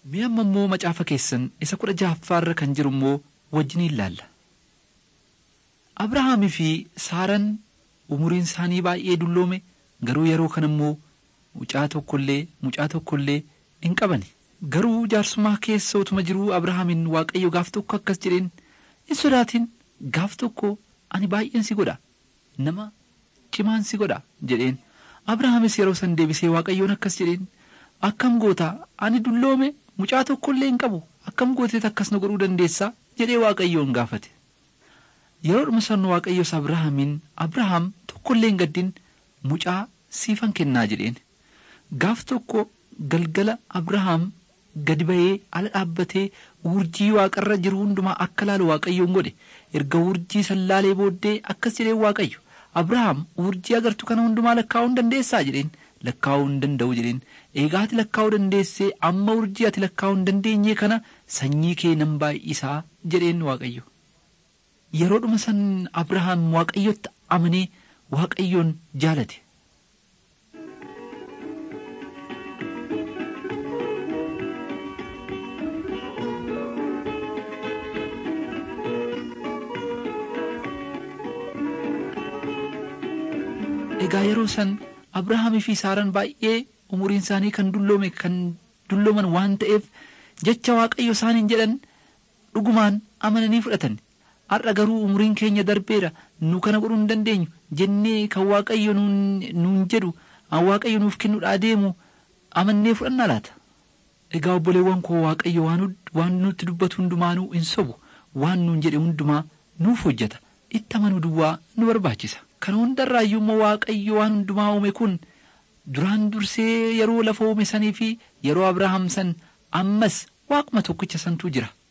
Mi'a amma immoo macaafa keessan isa kudha jahaffaarra kan jiru immoo wajjin ilaalla. Abrahaamii fi Saaraan umuriin isaanii baay'ee dulloome garuu yeroo kana immoo mucaa tokkollee mucaa tokkollee hin qabani. Garuu jaarsummaa keessa utuma jiruu Abrahaamin Waaqayyo gaaf tokko akkas jedheen hin sodaatin gaaf tokko ani baay'een si godha nama cimaan si godha jedheen. Abrahaamis yeroo san deebisee Waaqayyoon akkas jedheen akkam goota ani dulloome mucaa tokkollee hin qabu akkam gooteet akkas na godhuu dandeessaa jedhee Waaqayyoon gaafate. Yeroodhuma san Waaqayyos Abrahaamiin Abrahaam tokkollee hin gaddin mucaa siifan kennaa jedheen. Gaaf tokko galgala Abrahaam gadi ba'ee ala dhaabbatee urjii waaqarra jiru hundumaa akka laalu Waaqayyoon godhe erga urjii san laalee booddee akkas jedheen Waaqayyo Abrahaam urjii agartu kana hundumaa lakkaa'uu hin dandeessaa jedheen lakkaa'uu hin danda'u jedheen eegaa ati lakkaa'uu dandeessee amma urjii ati lakkaa'uu hin dandeenye kana sanyii kee nan baay'isaa jedheen Waaqayyo. Yeroodhuma san Abrahaam Waaqayyotti amanee Waaqayyoon jaalate. Egaa yeroo san Abrahaamii fi Saaraan baay'ee umuriin isaanii kan dulloome kan dullooman waan ta'eef jecha Waaqayyo isaaniin jedhan dhugumaan amananii fudhatan. Har'a garuu umuriin keenya darbeera nu kana godhuu hin dandeenyu jennee kan Waaqayyo nuun jedhu Waaqayyo nuuf kennuudhaa deemu amannee fudhannaa laata. Egaa obboleewwan koo Waaqayyo waan nutti dubbatu hundumaanuu hin sobu waan nuun jedhe hundumaa nuuf hojjeta itti amanuu duwwaa nu barbaachisa. Kana hundarraayyuu immoo Waaqayyo waan hundumaa uume kun duraan dursee yeroo lafa uume sanii fi yeroo Abrahaam san ammas waaquma tokkicha santu jira.